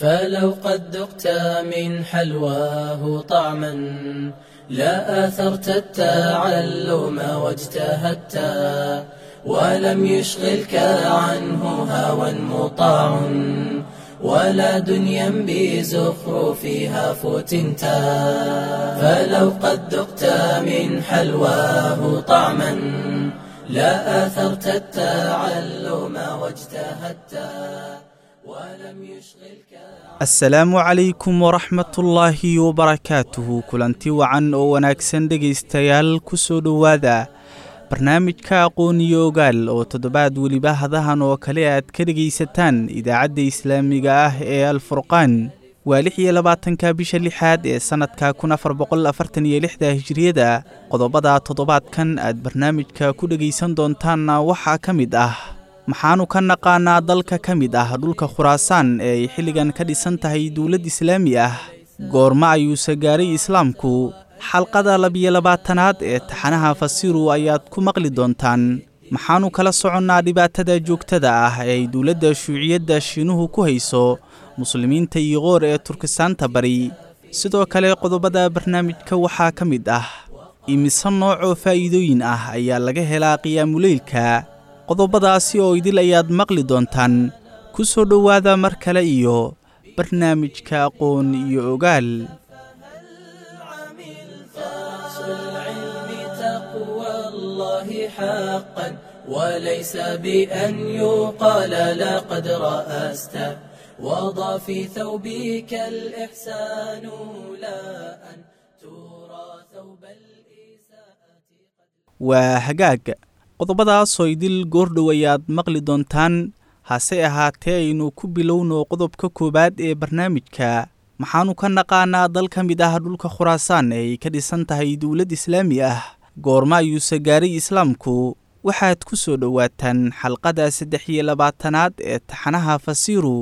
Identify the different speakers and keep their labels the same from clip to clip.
Speaker 1: فلو قد ذقت من حلواه طعما لا آثرت التعلم واجتهدت ولم يشغلك عنه هوى مطاع ولا دنيا بزخرفها فتنت فلو قد ذقت من حلواه طعما لا آثرت التعلم واجتهدت ولم يشغلك
Speaker 2: asalaamu calaykum waraxmatullaahi wabarakaatuhu kulanti wacan oo wanaagsan dhegaystayaal ku soo dhowaada barnaamijka aqoon iyo ogaal oo toddobaad weliba hadahan oo kale aad ka dhegaysataan idaacadda islaamiga ah ee alfurqaan waa lix iyo labaatanka bisha lixaad ee sannadka kun afar boqol afartan iyo lixda hijiriyada qodobada toddobaadkan aad barnaamijka ku dhegaysan doontaanna waxaa ka mid ah maxaanu ka naqaanaa dalka ka mid ah dhulka khuraasaan ee ay xilligan ka dhisan tahay dowlad islaami ah goorma ayuuse gaaray islaamku xalqada labiyo labaatanaad ee taxanaha fasiru ayaad ku maqli doontaan maxaanu kala soconnaa dhibaatada joogtada ah ee ay dowladda shuuciyadda shiinuhu ku hayso muslimiinta iyo qoor ee turkistaanta bari sidoo kale qodobada barnaamijka waxaa ka mid ah imise noocoo faa'iidooyin ah ayaa laga helaa qiyaamuleylka qodobadaasi oo idil ayaad maqli doontaan ku soo dhowaada mar kale iyo barnaamijka aqoon iyo ogaal
Speaker 1: أصل العلم تقوى الله حقا وليس بأن يقال لقد رأست وضع في ثوبك الإحسان لا أن ترى ثوب الإساءة
Speaker 2: waa hagaag qodobadaasoo idil goordhow ayaad maqli doontaan hase ahaatee aynu ku bilowno qodobka koowaad ee barnaamijka maxaanu ka naqaanaa dal ka mid ah dhulka khuraasaan ee ay ka dhisan tahay dowlad islaami ah goorma ayuuse gaaray islaamku waxaad ku soo dhowaataan xalqada saddex iyo labaatanaad ee taxanaha fasiru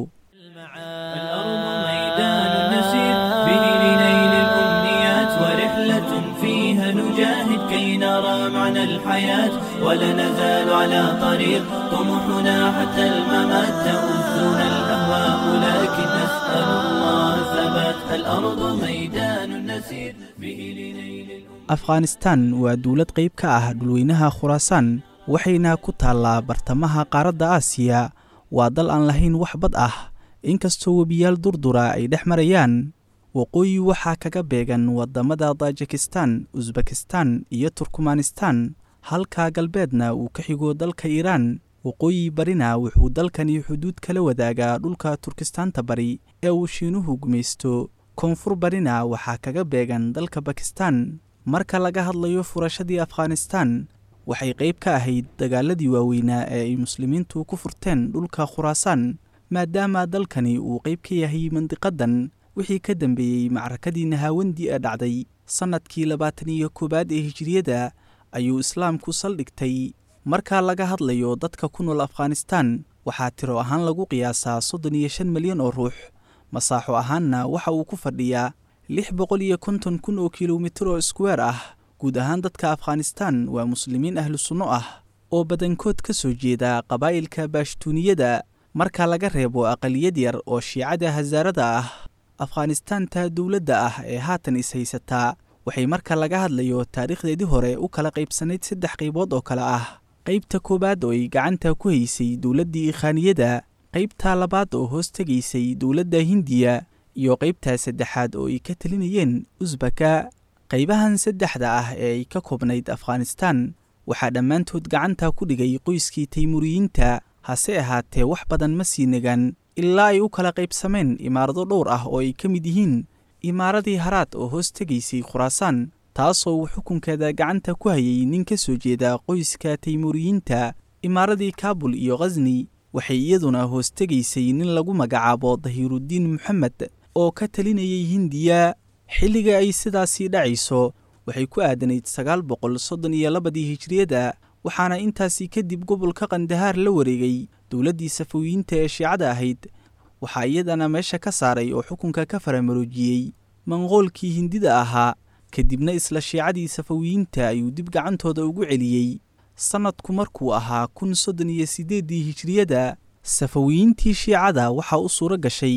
Speaker 3: الأرض ميدان نسير به لنيل الأمنيات ورحلة فيها نجاهد كي نرى معنى الحياة ولا نزال على طريق طموحنا حتى الممات تؤذنا الأهواء لكن نسأل الله ثبات الأرض ميدان نسير به لنيل الأمنيات
Speaker 2: afghanistan waa dowlad qayb ka ah dhulweynaha khuraasaan waxayna ku taallaa bartamaha qaaradda aasiya waa dal aan lahayn wax bad ah inkastoo webiyaal durdura ay dhex marayaan waqooyi waxaa kaga beegan waddamada tajikistan usbekistan iyo turkmanistan halka galbeedna uu ka xigo dalka iiraan waqooyi barina wuxuu dalkani xuduud kala wadaagaa dhulka turkistaanta bari ee uu shiinuhu gumaysto koonfur barina waxaa kaga beegan dalka bakistan marka laga hadlayo furashadii afghanistan waxay qayb ka ahayd dagaaladii waaweynaa ee ay muslimiintu ku furteen dhulka khuraasaan maadaama dalkani uu qayb ka yahay mandiqadan wixii ka dambeeyey macrakadii nahaawandi ee dhacday sannadkii labaatan iyo koowaad ee hijiriyada ayuu islaamku saldhigtay marka laga hadlayo dadka ku nool afghanistan waxaa tiro ahaan lagu qiyaasaa soddon iyo shan milyan oo ruux masaaxo ahaanna waxa uu ku fadhiyaa lix boqol iyo konton kun oo kilomitir oo iskuweer ah guud ahaan dadka afghanistan waa muslimiin ahlu sunno ah oo badankood ka soo jeeda qabaa'ilka baashtuuniyada marka laga reebo aqaliyad yar oo shiicada hasaarada ah afghanistaanta dowladda ah ee haatan is-haysataa waxay marka laga hadlayo taariikhdeedii hore u kala qaybsanayd saddex qaybood oo kale ah qaybta koowaad oo ay gacanta ku haysay dowladdii ikhaaniyada qaybta labaad oo hoos tegaysay dowladda hindiya iyo qaybta saddexaad oo ay ka talinayeen usbaka qaybahan saddexda ah ee ay ka koobnayd afghanistan waxaa dhammaantood gacanta ku dhigay qoyskii taymuriyiinta hase ahaatee wax badan ma sii nagan ilaa ay u kala qaybsameen imaarado dhowr ah oo ay ka mid yihiin imaaradii haraad oo hoos tegaysay khuraasaan taasoo uu xukunkeeda gacanta ku hayay nin ka soo jeeda qoyska taymuriyiinta imaaradii kaabul iyo khasni waxay iyaduna hoos tegaysay nin lagu magacaabo dahiiruddiin moxamed oo ka talinayay hindiya xilliga ay sidaasii dhacayso waxay ku aadanayd sagaal boqol soddon iyo labadii hijriyada waxaana intaasi kadib gobolka kandahaar la wareegay dowladdii safawiyiinta ee shiicada ahayd waxaa iyadana meesha ka saaray oo xukunka ka faramaroojiyey manqoolkii hindida ahaa kadibna isla shiicadii safawiyiinta ayuu dib gacantooda ugu celiyey sannadku markuu ahaa kun soddon iyo siddeeddii hijriyada safawiyiintii shiicada waxaa u suuro gashay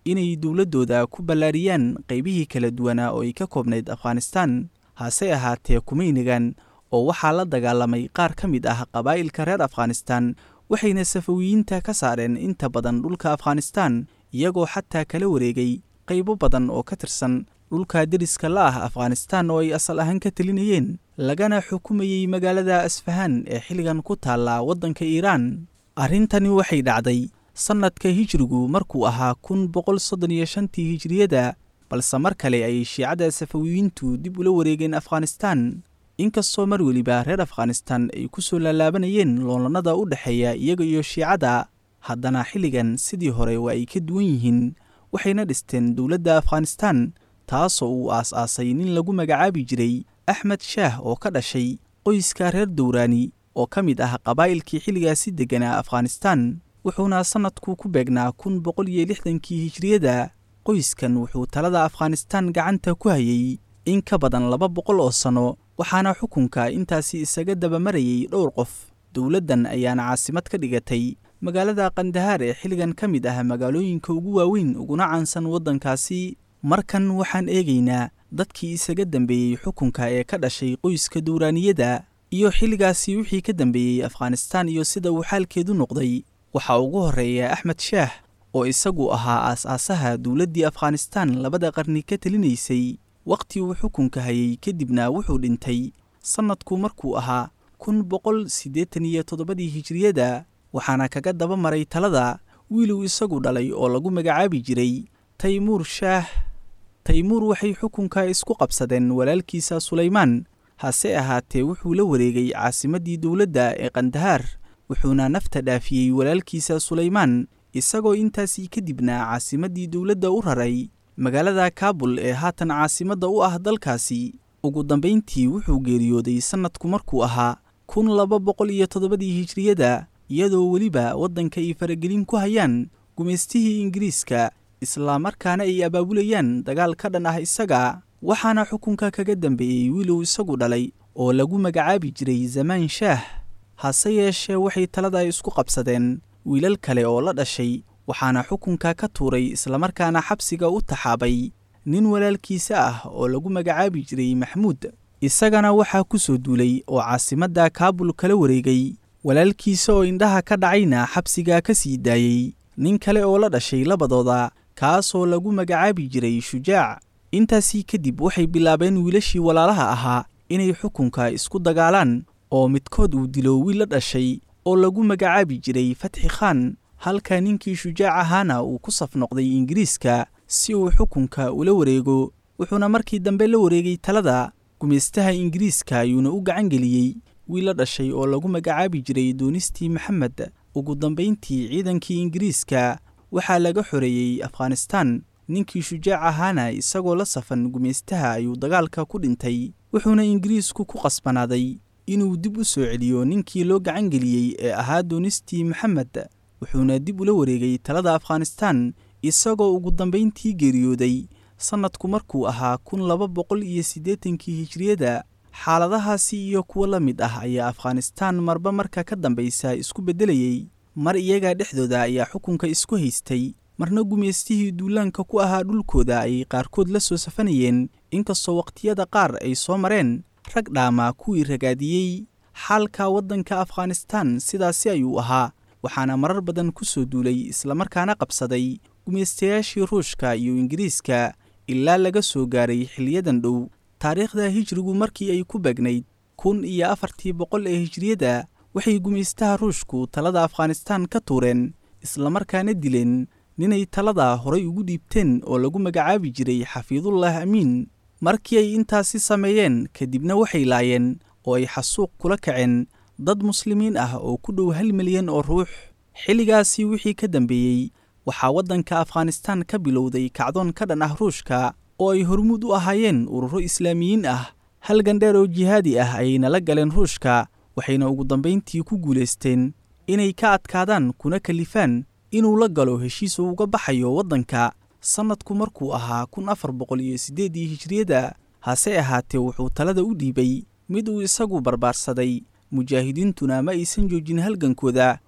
Speaker 2: inay dowladdooda ku ballaariyaan qaybihii kala duwanaa oo ay ka koobnayd afghanistaan hase ahaatee kumaynigan oo waxaa la dagaalamay qaar ka mid ah qabaa'ilka reer afghanistaan waxayna safawiyiinta ka saareen inta badan dhulka afghanistaan iyagoo xataa kala wareegay qaybo badan oo ka tirsan dhulka deriska la ah afghanistaan oo ay asal ahaan ka telinayeen lagana xukumayey magaalada asfahaan ee xilligan ku taalla waddanka iiraan arrintani waxay dhacday sannadka hijrigu markuu ahaa kun boqol soddon iyo shantii hijriyada balse mar kale ay shiicada safawiyiintu dib ula wareegeen afghanistaan inkastoo mar weliba reer afghanistaan ay ku soo laalaabanayeen loolannada u dhexeeya iyaga iyo shiicada haddana xilligan sidii hore waa ay ka duwan yihiin waxayna dhisteen dowladda afghanistaan taasoo uu aas-aasay nin lagu magacaabi jiray axmed shaah oo ka dhashay qoyska reer dowraani oo ka mid ah qabaa'ilkii xilligaasi degganaa afghanistaan wuxuuna sannadku ku beegnaa kun boqol iyo lixdankii hijriyada qoyskan wuxuu talada afghanistaan gacanta ku hayay in ka badan laba boqol oo sanno waxaana xukunka intaasi isaga dabamarayay dhowr qof dowladdan ayaana caasimad ka dhigatay magaalada kandahaar ee xilligan ka mid ah magaalooyinka ugu waaweyn uguna caansan waddankaasi markan waxaan eegaynaa dadkii isaga dambeeyey xukunka ee ka dhashay qoyska dowraaniyada iyo xilligaasi wixii ka dambeeyey afghanistaan iyo sida uu xaalkeedu noqday waxaa ugu horreeya axmed shaah oo isagu ahaa aas-aasaha dowladdii afghanistaan labada qarni ka telinaysay wakhti uu xukunka hayay kadibna wuxuu dhintay sannadku markuu ahaa kun boqol siddeetan iyo toddobadii hijriyada waxaana kaga daba maray talada wiiluu isagu dhalay oo lagu magacaabi jiray taymuur shaah taymuur waxay xukunka isku qabsadeen walaalkiisa sulaymaan hase ahaatee wuxuu la wareegay caasimaddii dowladda ee kandahaar wuxuuna nafta dhaafiyey walaalkiisa sulaymaan isagoo intaasii kadibna caasimaddii dowladda u raray magaalada kaabul ee haatan caasimadda u ah dalkaasi ugu dambayntii wuxuu geeriyooday sannadku markuu ahaa kun laba boqol iyo toddobadii hijriyada iyadoo weliba waddanka ay faragelin ku hayaan gumaystihii ingiriiska islaamarkaana ay abaabulayaan dagaal ka dhan ah isaga waxaana xukunka kaga dambeeyey wiiluu isagu dhalay oo lagu magacaabi jiray zamaan shaah hase yeeshee waxay talada isku qabsadeen wiilal kale oo la dhashay waxaana xukunka ka tuuray islamarkaana xabsiga u taxaabay nin walaalkiisa ah oo lagu magacaabi jiray maxmuud isagana waxaa ku soo duulay oo caasimadda kaabul kala wareegay walaalkiisa oo indhaha ka dhacayna xabsiga ka sii daayey nin kale oo la dhashay labadooda kaasoo lagu magacaabi jiray shujaac intaasii kadib waxay bilaabeen wiilashii walaalaha ahaa inay xukunka isku dagaalaan oo midkood uu dilo wiil la dhashay oo lagu magacaabi jiray fatxi khaan halka ninkii shujaac ahaana uu ku saf noqday ingiriiska si uu xukunka ula wareego wuxuuna markii dambe la wareegay talada gumaystaha ingiriiska ayuuna u gacan geliyey wiil la dhashay oo lagu magacaabi jiray doonistii maxamed ugu dambayntii ciidankii ingiriiska waxaa laga xoreeyey afghanistaan ninkii shujaac ahaana isagoo la safan gumaystaha ayuu dagaalka ku dhintay wuxuuna ingiriisku ku qasbanaaday inuu dib u soo celiyo ninkii loo gacan geliyey ee ahaa doonistii maxamed wuxuuna dib ula wareegay talada afghanistaan isagoo ugu dambayntii geeriyooday sannadku markuu ahaa kun laba boqol iyo siddeetankii hijriyada xaaladahaasi iyo kuwo la mid ah ayaa afghanistaan marba marka ka dambaysa isku beddelayey mar iyaga dhexdooda ayaa xukunka isku haystay marna gumaystihii duulaanka ku ahaa dhulkooda ayay qaarkood la soo safanayeen inkastoo wakhtiyada qaar ay soo mareen rag dhaamaa kuwii ragaadiyey xaalka waddanka afghanistaan sidaasi ayuu ahaa waxaana marar badan ku soo duulay islamarkaana qabsaday gumaystayaashii ruushka iyo ingiriiska ilaa laga soo gaaray xiliyadan dhow taariikhda hijrigu markii ay ku beegnayd kun iyo afartii boqol ee hijriyada waxay gumaystaha ruushku talada afghanistaan ka tuureen islamarkaana dileen ninay talada horay ugu dhiibteen oo lagu magacaabi jiray xafiidullah amiin markii ay intaasi sameeyeen kadibna waxay laayeen oo ay xasuuq kula kaceen dad muslimiin ah oo ku dhow hal milyan oo ruux xilligaasi wixii ka dambeeyey waxaa waddanka afghanistaan ka bilowday kacdoon ka dhan ah ruushka oo ay hormuud u ahaayeen ururo islaamiyiin ah hal gandheer oo jihaadi ah ayayna la galeen ruushka waxayna ugu dambayntii ku guulaysteen inay ka adkaadaan kuna kalifaan inuu la galo heshiis uu uga baxayo waddanka sannadku markuu ahaa kun afar boqol iyo siddeedii hijriyada hase ahaatee wuxuu talada u dhiibay mid uu isagu barbaarsaday mujaahidiintuna ma aysan joojin halgankooda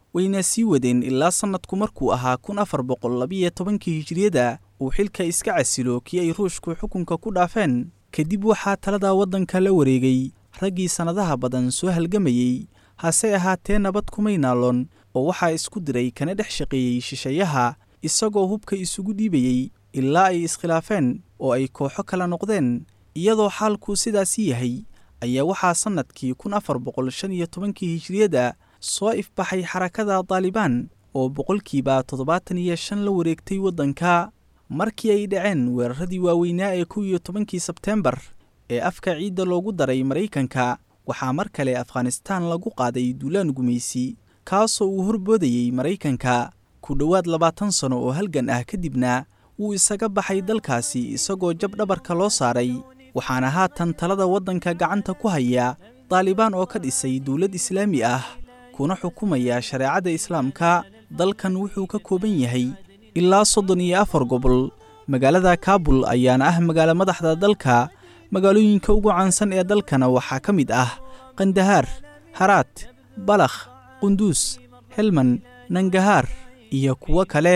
Speaker 2: wayna sii wadeen ilaa sannadku markuu ahaa kun afar boqol labiyo tobankii hijiriyada uu xilka iska casilo kii ay ruushku xukunka ku dhaafeen kadib waxaa talada waddanka la wareegay raggii sannadaha badan soo halgamayey hase ahaatee nabad kumay naaloon oo waxaa isku diray kana dhex shaqeeyey shisheeyaha isagoo hubka isugu dhiibayey ilaa ay iskhilaafeen oo ay kooxo kala noqdeen iyadoo xaalku sidaasi yahay ayaa waxaa sannadkii kun afar boqol shan iyo tobankii hijiriyada soo ifbaxay xarakada daalibaan oo boqolkiiba toddobaatan iyo shan la wareegtay waddanka markii ay dhaceen weeraradii waaweynaa ee kow iyo tobankii sebteembar ee afka ciidda loogu daray maraykanka waxaa mar kale afghanistaan lagu qaaday duulaan gumaysi kaasoo uu horboodayey maraykanka ku dhowaad labaatan sano oo halgan ah kadibna wuu isaga baxay dalkaasi isagoo jab dhabarka loo saaray waxaana haatan talada waddanka gacanta ku haya daalibaan oo ka dhisay dowlad islaami ah kuna xukumaya shareecada islaamka dalkan wuxuu ka kooban yahay ilaa soddon iyo afar gobol magaalada kaabul ayaana ah magaalo madaxda dalka magaalooyinka ugu caansan ee dalkana waxaa ka mid ah kandahaar haraad balakh qunduus helman nangahaar iyo kuwo kale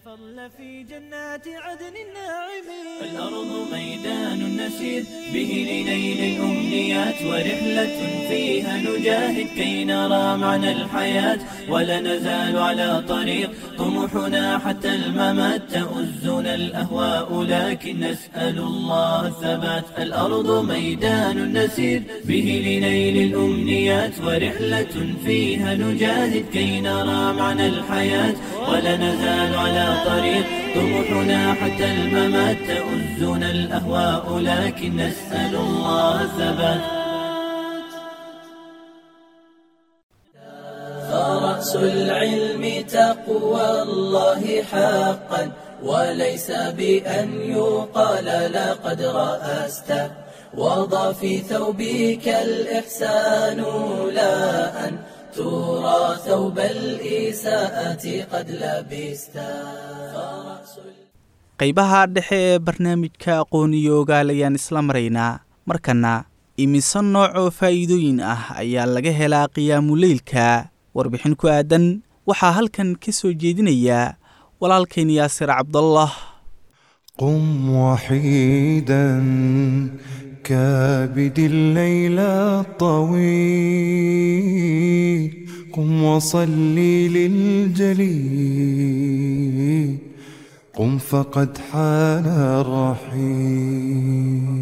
Speaker 3: الأرض ميدان نسير به لنيل الأمنيات ورحلة فيها نجاهد كي نرى معنى الحياة ولا نزال على طريق طموحنا حتى الممات تؤزنا الأهواء لكن نسأل الله الثبات الأرض ميدان نسير به لنيل الأمنيات ورحلة فيها نجاهد كي نرى معنى الحياة ولا نزال على طريق طموحنا حتى الممات تؤزنا الأهواء لكن نسأل الله الثبات
Speaker 1: فرأس العلم تقوى الله حقا وليس بأن يقال لقد رأست وضع في ثوبك الإحسان لا أن ترى ثوب الإساءة قد لبست
Speaker 2: qaybaha dhexe ee barnaamijka aqooniyo ogaal ayaan isla maraynaa markana imise nooc oo faa'iidooyin ah ayaa laga helaa qiyaamuleylka warbixin ku aadan waxaa halkan ka soo jeedinayaa walaalkayn yaasir cabdallah
Speaker 4: قم وحيدا كابد الليل الطويل قم وصلي للجليل قم فقد حان الرحيل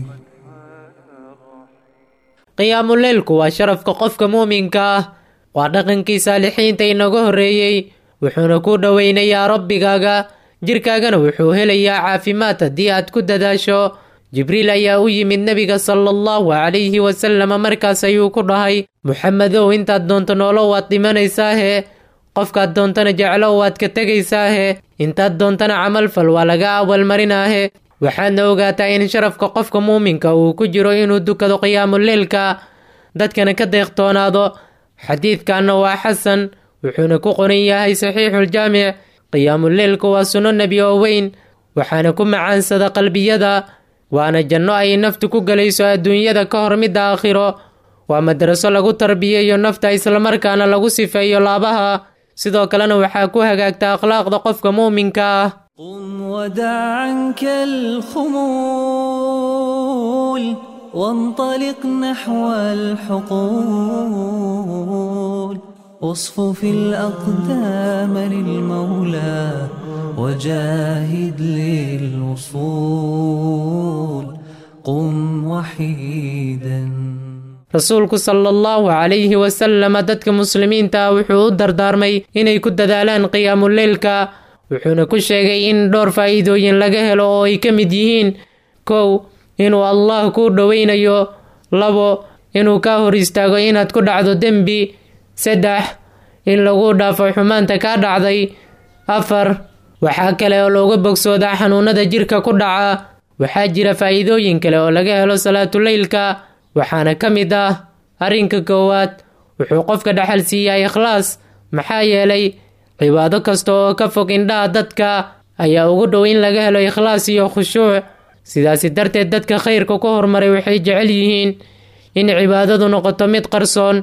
Speaker 5: qiyaamuleylku waa sharafka qofka muuminka ah waa dhaqankii saalixiinta inaga horreeyey wuxuuna ku dhoweynayaa rabbigaaga jirkaagana wuxuu helayaa caafimaad haddii aad ku dadaasho jibriil ayaa u yimid nebiga sala allahu calayhi wasalama markaas ayuu ku dhahay muxamedow intaad doonto noolo waad dhimanaysaahe qofkaad doontana jeclo waad ka tegaysaahe intaad doontana camalfal waa laga awalmarinaahe waxaadna ogaataa in sharafka qofka muuminka uu ku jiro inuu dukado qiyaamuleylka dadkana ka deeqtoonaado xadiidkanna waa xasan wuxuuna ku qoran yahay saxiixuljaamic qiyaamuleylku waa sunno nebi oo weyn waxaana ku macaansada qalbiyada waana janno ay naftu ku gelayso adduunyada ka hor midda aakhiro waa madraso lagu tarbiyeeyo nafta islamarkaana lagu sifeeyo laabaha sidoo kalena waxaa ku hagaagta akhlaaqda qofka muuminka ah
Speaker 6: قم ودع عنك الخمول وانطلق نحو الحقول اصفف الأقدام للمولى وجاهد للوصول قم وحيدا
Speaker 5: rasuulku sala allahu calayhi wasalama dadka muslimiinta ah wuxuu u dardaarmay inay ku dadaalaan qiyaamuleylka wuxuuna ku sheegay in dhowr faa'iidooyin laga helo oo ay ka mid yihiin kow inuu allah kuu dhoweynayo labo inuu kaa hor istaago inaad ku dhacdo dembi saddex in lagu dhaafo xumaanta kaa dhacday afar waxaa kale oo looga bogsoodaa xanuunada jirka ku dhaca waxaa jira faa'iidooyin kale oo laga helo salaatuleylka waxaana ka mid ah arrinka koowaad wuxuu qofka dhaxal siiyaa ikhlaas maxaa yeelay cibaado kasta oo ka fog indhaha dadka ayaa ugu dhow in laga helo ikhlaas iyo khushuuc sidaasi darteed dadka khayrka ku hormaray waxay jecel yihiin in cibaadadu noqoto mid qarsoon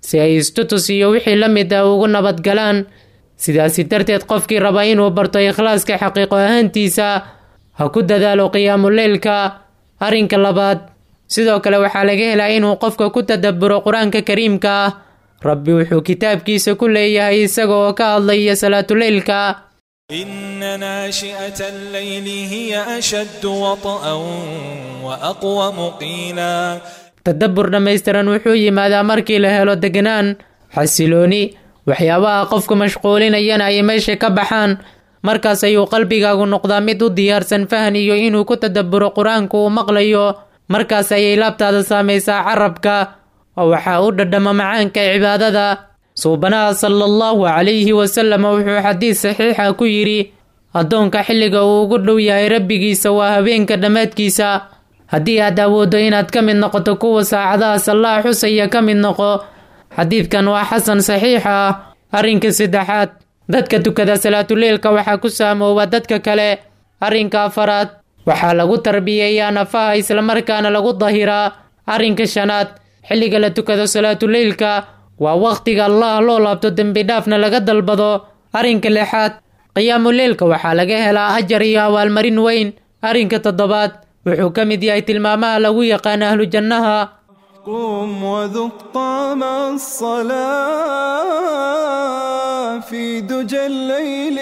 Speaker 5: si ay istutus iyo wixii la mid ah ugu nabadgalaan sidaasi darteed qofkii raba inuu barto ikhlaaska xaqiiqo ahaantiisa ha ku dadaalo qiyaamuleylka arrinka labaad sidoo kale waxaa laga helaa inuu qofka ku tadabburo qur-aanka kariimka ah rabbi wuxuu kitaabkiisa ku leeyahay isaga oo ka hadlaya salaatuleylka
Speaker 7: إن ناشئة الليل هي أشد وطئا وأقوم قيلا
Speaker 5: tadabbur dhammaystiran wuxuu yimaadaa markii la helo degnaan xasilooni waxyaabaha qofka mashquulinayana ay meesha ka baxaan markaas ayuu qalbigaagu noqdaa mid u diyaarsan fahan iyo inuu ku tadabburo qur-aanku uu maqlayo markaas ayay laabtaada saamaysaa carabka oo waxaa u dhadhama macaanka cibaadada suubanaha sala allahu calayhi wasalam wuxuu xadiis saxiixa ku yidhi addoonka xilliga uu ugu dhow yahay rabbigiisa waa habeenka dhammaadkiisa haddii aad awooddo inaad ka mid noqoto kuwa saacadaha sallaha xusaya ka mid noqo xadiidkan waa xasan saxiix ah arrinka saddexaad dadka tukada salaatuleylka waxaa ku saamooba dadka kale arrinka afaraad waxaa lagu tarbiyeeyaa nafaha islamarkaana lagu dahiraa arrinka shanaad xilliga la tukado salaatuleylka waa wakhtiga allah loo laabto dembidhaafna laga dalbado arrinka lixaad qiyaamuleylka waxaa laga helaa ajar iyo abaalmarin weyn arrinka toddobaad wuxuu ka mid yahay tilmaamaha lagu yaqaan ahlu jannaha
Speaker 4: قم وذق طعم الصلاة في دجى الليل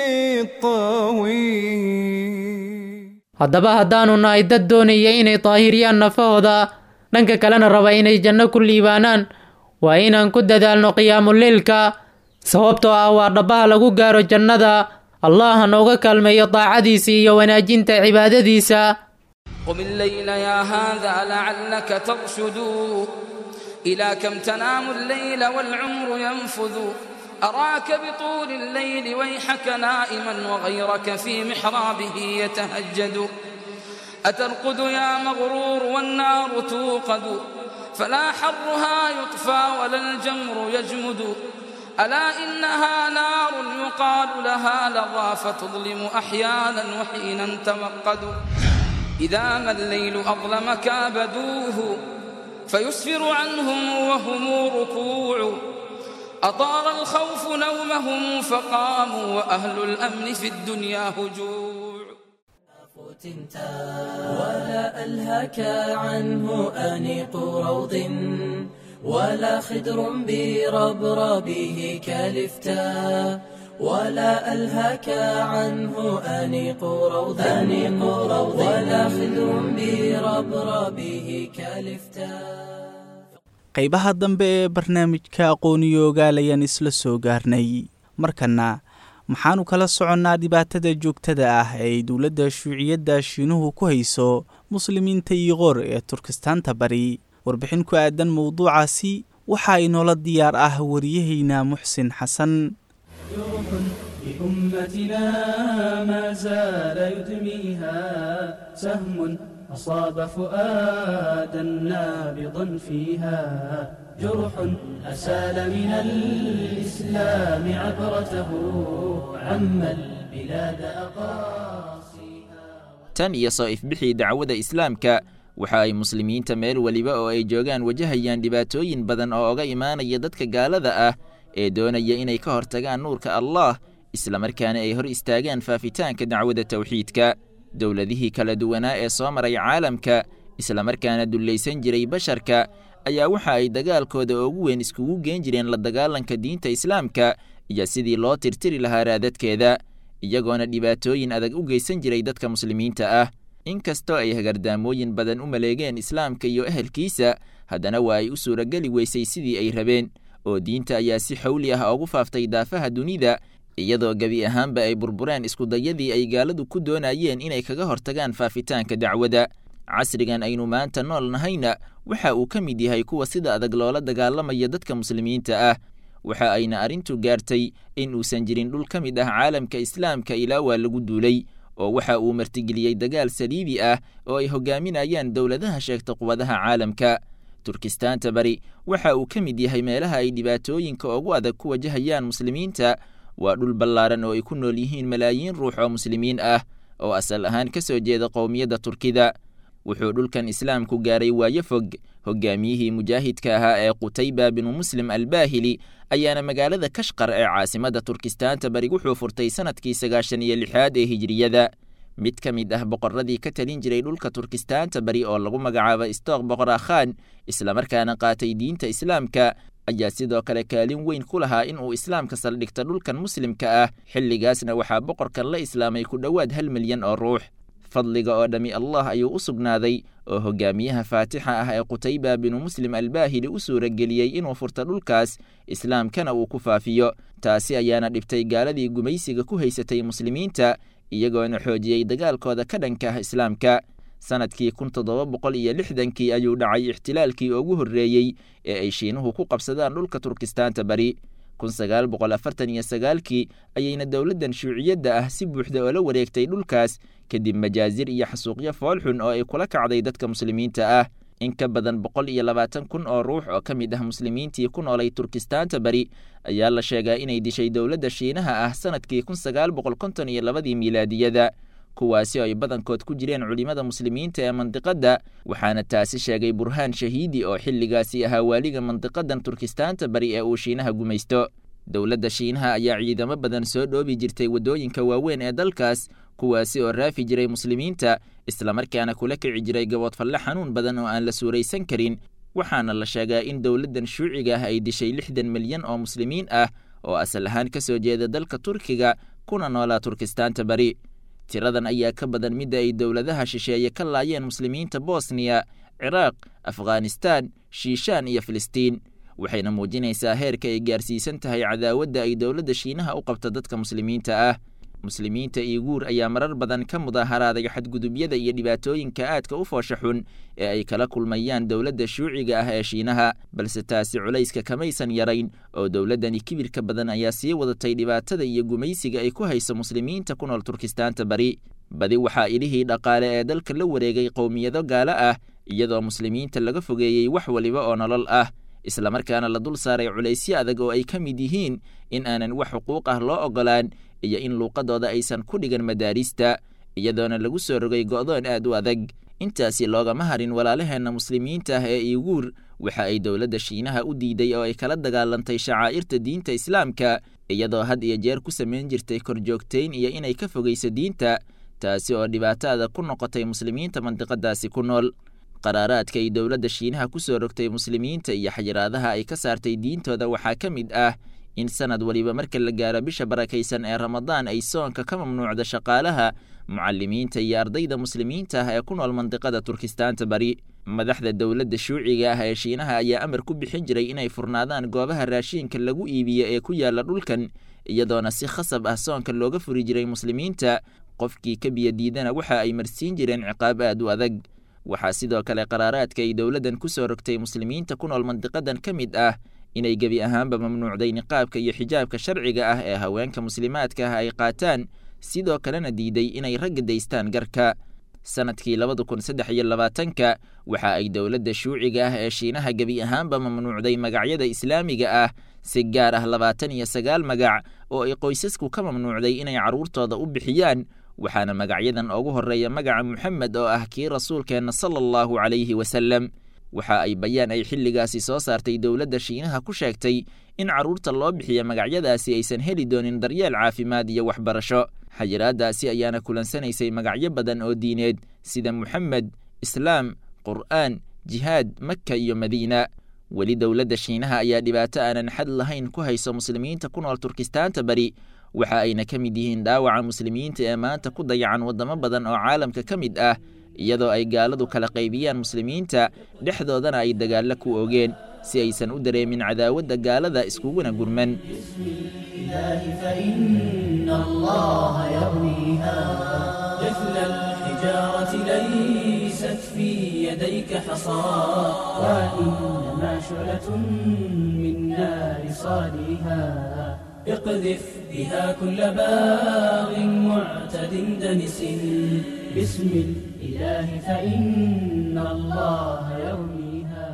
Speaker 4: الطويل
Speaker 5: haddaba haddaanu nahay dad doonaya inay daahiriyaan nafahooda dhanka kalena raba inay janno ku liibaanaan waa inaan ku dadaalno qiyaamuleylka sababtoo ah waa dhabbaha lagu gaaro jannada allah ha nooga kaalmeeyo daacadiisa iyo wanaajinta cibaadadiisa
Speaker 8: قم الليل يا هذا لعلك ترشد إلى كم تنام الليل والعمر ينفذ أراك بطول الليل ويحك نائما وغيرك في محرابه يتهجد أترقد يا مغرور والنار توقد فلا حرها يطفى ولا الجمر يجمد ألا إنها نار يقال لها لظى فتظلم أحيانا وحينا توقد إذا ما الليل أظلم كابدوه فيسفر عنهم وهم ركوع أطار الخوف نومهم فقاموا وأهل الأمن في الدنيا هجوع
Speaker 1: ولا ألهك عنه أنيق روض ولا خدر بربربه كالفتاء ولا ألهك عنه أنيق روض أنيق روض ولا خدر بربربه كالفتاء
Speaker 2: qaybaha dambe ee barnaamijka aqooniyo ogaalayaan isla soo gaarnay markana maxaanu kala soconnaa dhibaatada joogtada ah ee ay dowladda shuuciyadda shiinuhu ku hayso muslimiinta iiqoor ee turkistaanta bari warbixin ku aadan mowduucaasi waxaa inoola diyaar ah wariyahayna muxsin xasan
Speaker 3: بأمتنا ما زال يدميها سهم أصاب فؤادا نابضا فيها جرح أسال من الإسلام عبرته عم البلاد أقاصيها
Speaker 9: tan iyo soo ifbixii dacwada islaamka waxa ay muslimiinta meel weliba oo ay joogaan wajahayaan dhibaatooyin badan oo oga imaanaya dadka gaalada ah ee doonaya inay ka hortagaan nuurka allah islamarkaana ay hor istaagaan faafitaanka dacwada tawxiidka dowladihii kala duwanaa ee soo maray caalamka islamarkaana dullaysan jiray basharka ayaa waxa ay dagaalkooda ugu weyn iskugu geen jireen la dagaalanka diinta islaamka iyo sidii loo tirtiri lahaa raadadkeeda iyagoona dhibaatooyin adag u geysan jiray dadka muslimiinta ah inkastoo ay hagardaamooyin badan u maleegeen islaamka iyo ehelkiisa haddana waa ay u suurageli weysay sidii ay rabeen oo diinta ayaa si xawli ah ugu faaftay daafaha dunida iyadoo gebi ahaanba ay burbureen iskudayadii ay gaaladu ku doonayeen inay kaga hortagaan faafitaanka dacwada casrigan aynu maanta nool nahayna waxa uu ka mid yahay kuwa sida adag loola dagaalamaya dadka muslimiinta ah waxa ayna arrintu gaartay in uusan jirin dhul ka mid ah caalamka islaamka ilaa waa lagu duulay oo waxa uu martigeliyey dagaal saliibi ah oo ay hogaaminayaan dowladaha sheegta quwadaha caalamka turkistaanta bari waxa uu ka mid yahay meelaha ay dhibaatooyinka ugu adag ku wajahayaan muslimiinta waa dhul ballaaran oo ay ku nool yihiin malaayiin ruux oo muslimiin ah oo asal ahaan ka soo jeeda qowmiyadda turkida wuxuu dhulkan islaamku gaaray waayo fog hogaamiyihii mujaahidka ahaa ee qutayba binu muslim albaahili ayaana magaalada kashqar ee caasimadda turkistaanta bari wuxuu furtay sanadkii sagaashan iyo lixaad ee hijiriyada mid ka mid ah boqorradii ka talin jiray dhulka turkistaanta bari oo lagu magacaabo istook boqora khan islamarkaana qaatay diinta islaamka ayaa sidoo kale kaalin weyn ku lahaa in uu islaamka saldhigta dhulkan muslimka ah xilligaasna waxaa boqorkan la islaamay ku dhowaad hal milyan oo ruux fadliga oo dhammi allah ayuu u sugnaaday oo hogaamiyaha faatixa ah ee qutayba binu muslim albaahili u suurageliyey inuu furto dhulkaas islaamkana uu ku faafiyo taasi ayaana dhibtay gaaladii gumaysiga ku haysatay muslimiinta iyagoona xoojiyey dagaalkooda ka dhanka ah islaamka sanadkii kun toddoba boqol iyo lixdankii ayuu dhacay ixtilaalkii ugu horreeyey ee ay shiinuhu ku qabsadaan dhulka turkistaanta bari kun sagaal boqol afartan iyo sagaalkii ayayna dowladdan shuuciyadda ah si buuxda oola wareegtay dhulkaas kadib majaasir iyo xasuuqyo foolxun oo ay kula kacday dadka muslimiinta ah in ka badan boqol iyo labaatan kun oo ruux oo ka mid ah muslimiintii ku noolay turkistaanta bari ayaa la sheegaa inay dishay dowladda shiinaha ah sanadkii kun sagaal boqol konton iyo labadii miilaadiyada kuwaasi oo ay badankood ku jireen culimmada muslimiinta ee mandiqadda waxaana taasi sheegay burhaan shahiidi oo xilligaasi ahaa waaliga mandiqadan turkistaanta bari ee uu shiinaha gumaysto dowladda shiinaha ayaa ciidamo badan soo dhoobi jirtay waddooyinka waaweyn ee dalkaas kuwaasi oo raafi jiray muslimiinta islamarkaana kula kici jiray gaboodfalle xanuun badan oo aan la suuraysan karin waxaana la sheegaa in dowladdan shuuciga ah ay dishay lixdan milyan oo muslimiin ah oo asal ahaan ka soo jeeda dalka turkiga kuna noolaa turkistaanta bari tiradan ayaa ka badan midda ay dowladaha shisheeye ka laayeen muslimiinta bosniya ciraaq afghanistaan shiishaan iyo filistiin waxayna muujinaysaa heerka ay gaarsiisan tahay cadaawadda ay dowladda shiinaha u qabta dadka muslimiinta ah muslimiinta iiguur ayaa marar badan ka mudaharaaday xadgudubyada iyo dhibaatooyinka aadka u foosha xun ee ay kala kulmayaan dowladda shuuciga ah ee shiinaha balse taasi culayska kamaysan yarayn oo dowladdani kibirka badan ayaa sii wadatay dhibaatada iyo gumaysiga ay ku hayso muslimiinta ku nool turkistaanta bari badi waxaa ilihii dhaqaale ee dalka la wareegay qowmiyado gaalo ah iyadoo muslimiinta laga fogeeyey wax waliba oo nolol ah islamarkaana la dul saaray culaysyo adag oo ay ka mid yihiin in aanan wax xuquuq ah loo oggolaan iyo in luuqadooda aysan ku dhigan madaarista iyadoona lagu soo rogay go'doon aad u adag intaasi loogama harin walaalaheenna muslimiinta ah ee iiguur waxa ay dowladda shiinaha u diiday oo ay kala dagaalantay shacaa'irta diinta islaamka iyadoo had iyo jeer ku samayn jirtay korjoogtayn iyo inay ka fogayso diinta taasi oo dhibaato adag ku noqotay muslimiinta mandiqadaasi ku nool qaraaraadka ay dowladda shiinaha ku soo rogtay muslimiinta iyo xayiraadaha ay ka saartay diintooda waxaa ka mid ah in sanad waliba marka la gaaro bisha barakaysan ee ramadaan ay soonka ka mamnuucda shaqaalaha mucalimiinta iyo ardayda muslimiinta ah ee ku nool mandiqada turkistaanta bari madaxda dowladda shuuciga ah ee shiinaha ayaa amar ku bixin jiray inay furnaadaan goobaha raashiinka lagu iibiyo ee ku yaala dhulkan iyadoona si khasab ah soonka looga furi jiray muslimiinta qofkii ka biyadiidana waxa ay marsiin jireen ciqaab aad u adag waxaa sidoo kale qaraaraadka ay dowladdan ku soo rogtay muslimiinta ku nool mandiqadan ka mid ah inay gebi ahaanba mamnuucday niqaabka iyo xijaabka sharciga ah ee haweenka muslimaadka ah ay qaataan sidoo kalena diiday inay ragga daystaan garka sanadkii labada kun saddex iyo labaatanka waxa ay dowladda shuuciga ah ee shiinaha gebi ahaanba mamnuucday magacyada islaamiga ah si gaar ah labaatan iyo sagaal magac oo ay qoysasku ka mamnuucday inay carruurtooda u bixiyaan waxaana magacyadan ugu horreeya magaca moxamed oo ah kii rasuulkeenna sala allahu calayhi wasalem waxa ay bayaan ay xilligaasi soo saartay dowladda shiinaha ku sheegtay in carruurta loo bixiya magacyadaasi aysan heli doonin daryeel caafimaad iyo waxbarasho xayiraadaasi ayaana kulansanaysay magacyo badan oo diineed sida moxamed islaam qur'aan jihaad makka iyo madiina weli dowladda shiinaha ayaa dhibaato aanan xad lahayn ku hayso muslimiinta ku nool turkistaanta bari waxa ayna ka mid yihiin dhaawaca muslimiinta ee maanta ku dayacan waddamo badan oo caalamka ka mid ah iyadoo ay gaaladu kala qaybiyaan muslimiinta dhexdoodana ay dagaallo ku oogeen si aysan u dareemin cadaawadda gaalada iskuguna gurman
Speaker 1: فإن الله يرويها مثل الحجارة ليست في يديك حصى وإنما شعلة من نار صالها اقذف بها كل باغ معتد دنس باسم الإله فإن الله يرميها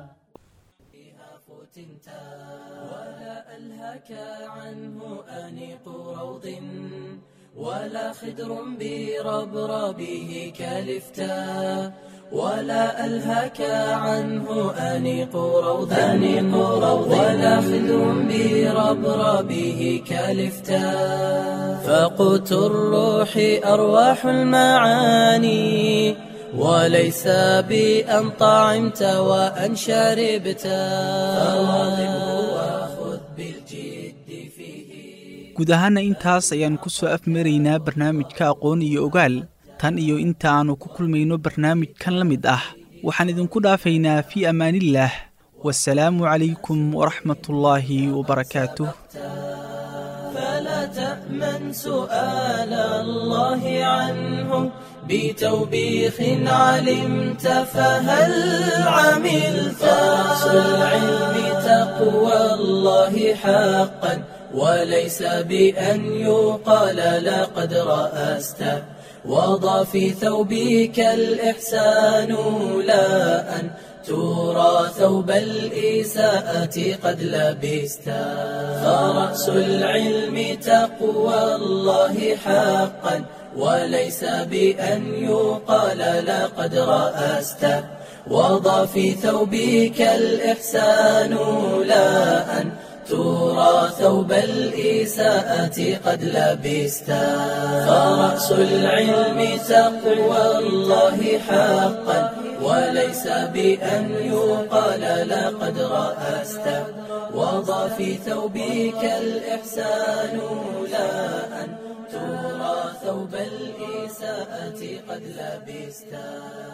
Speaker 1: ولا ألهك عنه أنيق روض ولا خدر بربربه كالفتاء ولا ألهك عنه أنيق روض أنيق روض ولا خذ بربربه كالفتاء فقوت الروح أرواح المعاني وليس بأن طعمت وأن شربت فواظبه وخذ بالجد فيه
Speaker 2: guud ahaana intaas ayaan ku soo afmaraynaa barnaamijka aqoon iyo ogaal tan iyo inta aannu ku kulmayno barnaamijkan la mid ah waxaan idinku dhaafaynaa fii ammaanillaah wasalaamu calaykum waraxmatullaahi wabarakaatuh
Speaker 1: فلا تأمن سؤال الله عنه بتوبيخ علمت فهل عملت رأس العلم تقوى الله حقا وليس بأن يقال لقد رأست وضع في ثوبك الإحسان لا أن ترى ثوب الإساءة قد لبست فرأس العلم تقوى الله حقا وليس بأن يقال لقد رأست وضع في ثوبك الإحسان لا أن ترى ثوب الإساءة قد لبست فرأس العلم تقوى الله حقا وليس بأن يقال لقد رأست وضع في ثوبك الإحسان لا أن ترى ثوب الإساءة قد لبست